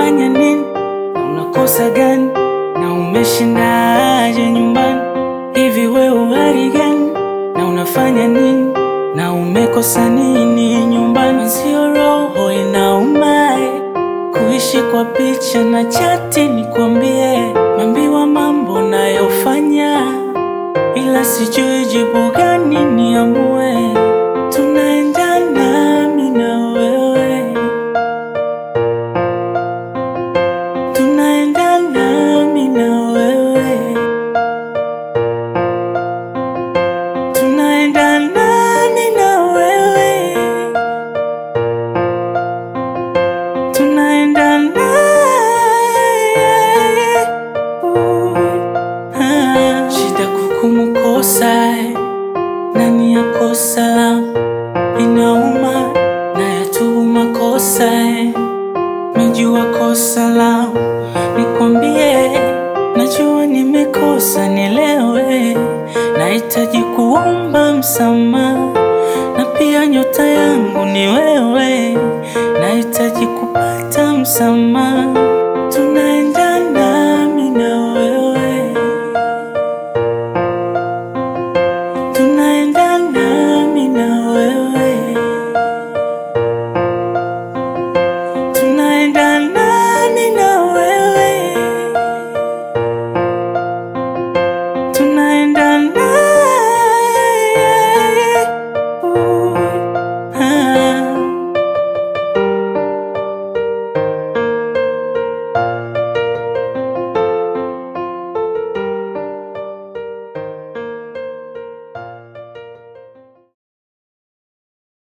unafanya nini na unakosa gani na umeshindaje nyumbani hivi we uhari gani na unafanya nini na umekosa nini nyumbani sio roho inaumae kuishi kwa picha na chati nikwambie mambiwa mambo nayofanya ila sijui jibu gani niamue